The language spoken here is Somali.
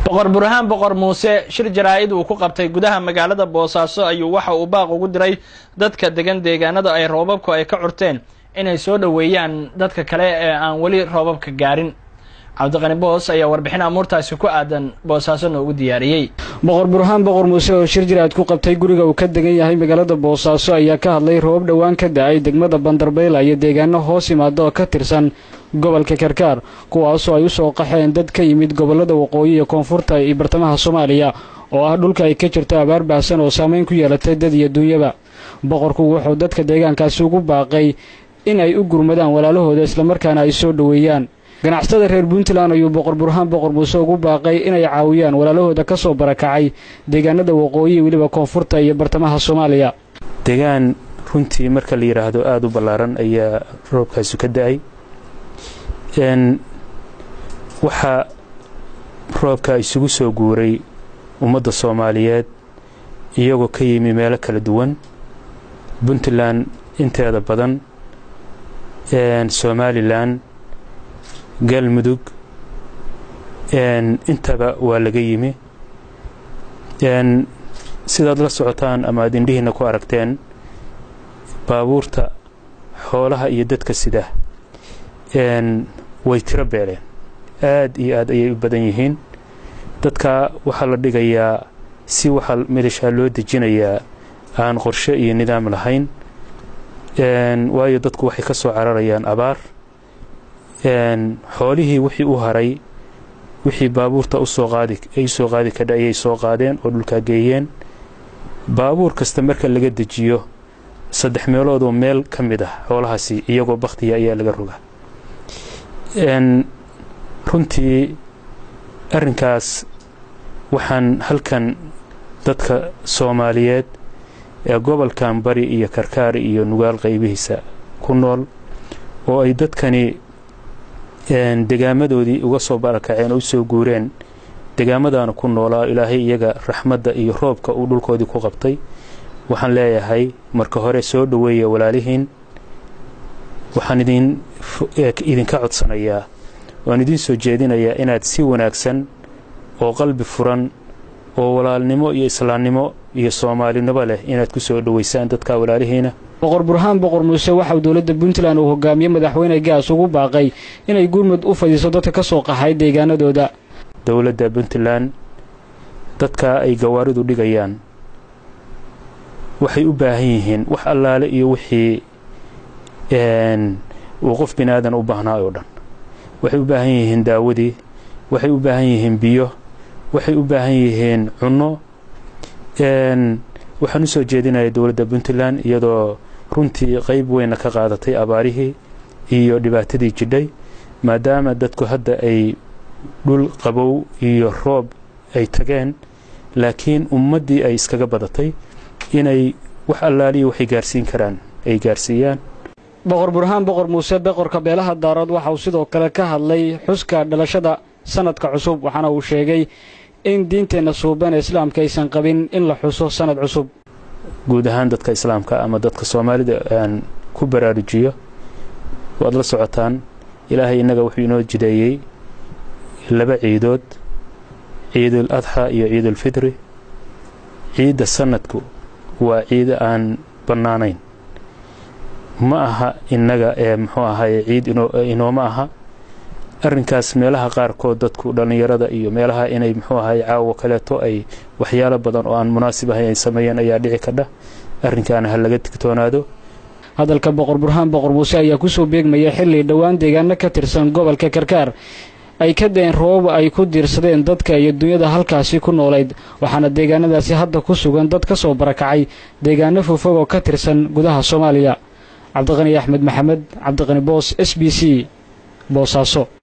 boqor burhaan boqor muuse shir jaraa-id uu ku qabtay gudaha magaalada boosaaso ayuu waxa uu baaq ugu diray dadka degan deegaanada ay roobabku ay ka curteen inay soo dhoweeyaan dadka kale ee aan weli roobabka gaarin cabdiqani boos ayaa warbixin amuurtaasi ku aadan boosaaso noogu diyaariyey boqor burhaan boqor muuse oo shir jiraad ku qabtay guriga uu ka degan yahay magaalada boosaaso ayaa ka hadlay roobab dhowaan ka da-ay degmada bandarbayla iyo deegaano hoos yimaada oo ka tirsan gobolka karkaar kuwaasoo ay u soo qaxeen dad ka yimid gobollada waqooyi iyo koonfurta iyo bartamaha soomaaliya oo ah dhulka ay ka jirto abaar baahsan oo saameyn ku yeelatay dad iyo duunyaba boqorku wuxuu dadka deegaankaasi ugu baaqay in ay u gurmadaan walaalahooda islamarkaana ay soo dhoweeyaan ganacsatada reer puntland ayuu boqor burhaan boqor muuse ugu baaqay inay caawiyaan walaalahooda ka soo barakacay deegaanada waqooyi weliba koonfurta iyo bartamaha soomaaliya deegaan runtii marka la yidhaahdo aada u ballaaran ayaa roobkaasu ka da-ay waxaa roobka isugu soo guuray ummadda soomaaliyeed iyagoo ka yimi meelo kala duwan puntland inteeda badan somalilan galmudug intaba waa laga yimi sidaad la socotaan ama aad indhihiinna ku aragteen baabuurta xoolaha iyo dadka sida way tiro beeleen aad iyo aad ayay u badan yihiin dadka waxaa la dhigayaa si waxaa melishaa loo dejinayaa aan qorshe iyo nidaam lahayn waayo dadku waxay ka soo cararayaan abaar xoolihii wixii u haray wixii baabuurta usoo qaadi ay soo qaadi kadha ayay soo qaadeen oo dhulkaa geeyeen baabuur kasta marka laga dejiyo saddex meeloodoo meel ka mid ah xoolahaasi iyagoo bakhtiya ayaa laga roga runtii arrinkaas waxaan halkan dadka soomaaliyeed ee gobolkan bari iyo karkaari iyo nugaal qaybihiisa ku nool oo ay dadkani degaamadoodii uga soo barakaceen oo u soo guureen degaamadaana ku noolaa ilaahay iyaga raxmadda iyo roobka uu dhulkoodii ku qabtay waxaan leeyahay marka hore soo dhoweeya walaalihiin waxaan idinka codsanayaa waan idiin soo jeedinayaa inaad si wanaagsan oo qalbi furan oo walaalnimo iyo islaamnimo iyo soomaalinimo leh inaad ku soo dhoweysaan dadka walaalihiina boqor burhaan boqor muuse waxauu dowladda puntland uu hogaamiye madaxweyne gaas ugu baaqay inay gurmud u fadiiso dadka ka soo qaxay deegaanadooda dowladda puntland dadka ay gawaaridu dhigayaan waxay u baahan yihiin wax allaale iyo wixii uu qof bini aadan u baahnaa oo dhan waxay u baahan yihiin daawadii waxay u baahan yihiin biyo waxay u baahan yihiin cunno waxaan u soo jeedinaya dowladda puntland iyadoo runtii qayb weyna ka qaadatay abaarihii iyo dhibaatadii jidhay maadaama dadku hadda ay dhul qabow iyo roob ay tageen laakiin ummaddii ay iskaga badatay inay wax allaaliya waxay gaarsiin karaan ay gaarsiiyaan boqor burhaan boqor muuse boqorka beelaha daarood waxa uu sidoo kale ka hadlay xuska dhalashada sanadka cusub waxaana uu sheegay in diinteenna suuban ee islaamka aysan qabin in la xuso sanad cusub guud ahaan dadka islaamka ama dadka soomaalida aan ku baraarujiyo waad la socotaan ilaahay innaga wuxuu inoo jideeyey laba ciidood ciidul adxa iyo ciidulfitri ciidda sanadku waa ciida aan bannaanayn ma aha innaga ee muxuu ahaye ciid inooma aha arrinkaas meelaha qaarkood dadku dhallinyarada iyo meelaha inay muxuu ahaye caawo kaleeto ay waxyaalo badan oo aan munaasib ahayn ay sameeyeen ayaa dhici kadha arrinkaana ha laga digtoonaado hadalka boqor burhaan boqor muuse ayaa kusoo beegmaya xilli dhowaan deegaano ka tirsan gobolka karkaar ay ka daeen roobab ay ku diirsadeen dadka iyo dunyada halkaasi ku noolayd waxaana deegaanadaasi hadda ku sugan dad ka soo barakacay deegaano fogfog oo ka tirsan gudaha soomaaliya cabdiqani axmed maxamed cabdiqani boos s b c boosaaso